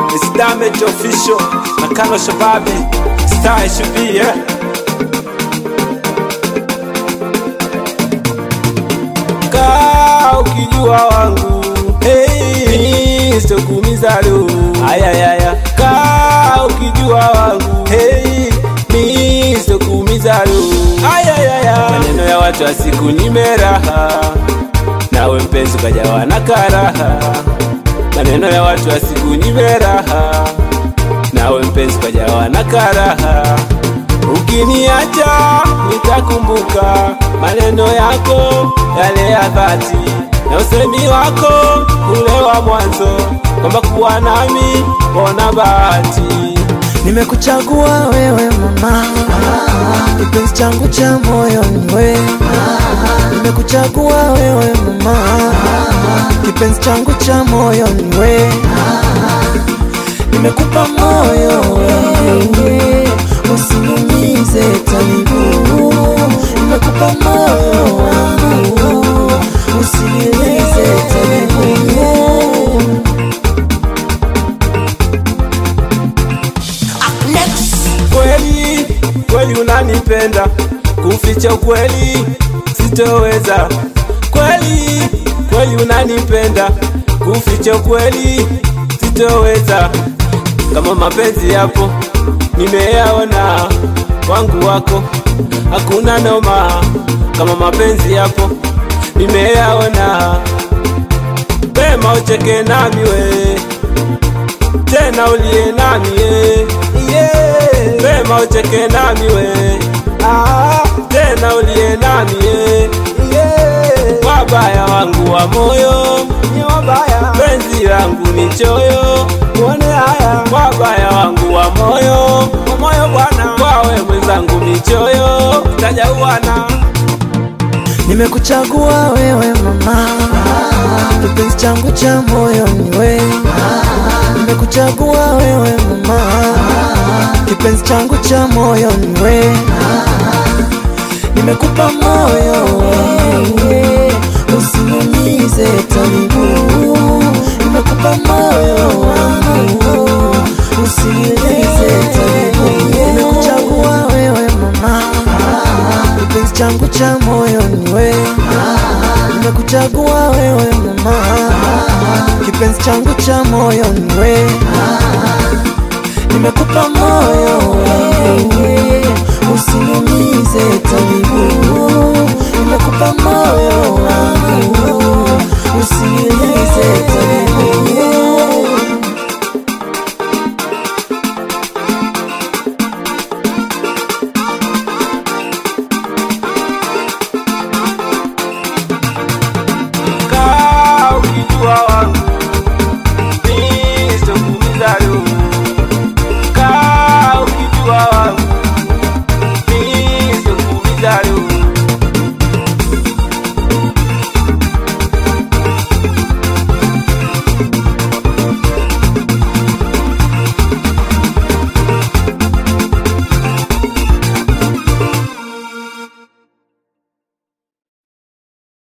It's damage official na Kano Shababi Star should be yeah. Kaa ukijua wangu hey, sitokuumiza leo ayayaya. Kaa ukijua wangu hey, mi sitokuumiza leo ayayaya. Maneno ya watu wa siku nimeraha, nawe mpenzi ukajawa na karaha. Maneno ya watu wa siku nimeraha, nawe mpenzi ukajawa na karaha. Ukiniacha nitakumbuka maneno yako yale ya dhati na usemi wako ule wa mwanzo kwamba kuwa nami bona bahati. Nimekuchagua wewe mama, kipenzi changu cha moyo ni wewe. Nimekuchagua wewe mama, kipenzi changu cha moyo ni wewe. Nimekupa moyo wewe, usiniumize tabibu. Nimekupa moyo wangu, usiniumize tabibu. Kweli kweli unanipenda, kuficha ukweli sitoweza. Kweli kweli unanipenda, kuficha ukweli sitoweza. Kama mapenzi yapo nimeyaona wangu wako, hakuna noma. Kama mapenzi yapo nimeyaona, pema ucheke nami we tena ulie nami ye yeah. Pema ucheke nami we ah. Tena ulie nami ye yeah. Wabaya wangu wa moyo ni wabaya, penzi langu ni choyo, muone haya. Wabaya wangu wa moyo wa moyo bwana, kwawe mwenzangu ni choyo, tajauana Nimekuchagua wewe mama, kipenzi changu cha moyo ni wewe. Nimekuchagua wewe mama, kipenzi changu cha moyo ni wewe. Nimekupa moyo wewe, usiniumize tabibu. Nimekupa moyo wangu, usiniumize tabibu. Nimekuchagua wewe mama, kipenzi changu cha moyo ni wewe. Nimekuchagua wewe mama, kipenzi changu cha moyo ni wewe. Nimekupa moyo wewe, usiniumize tabibu. Nimekupa moyo wangu, usiniumize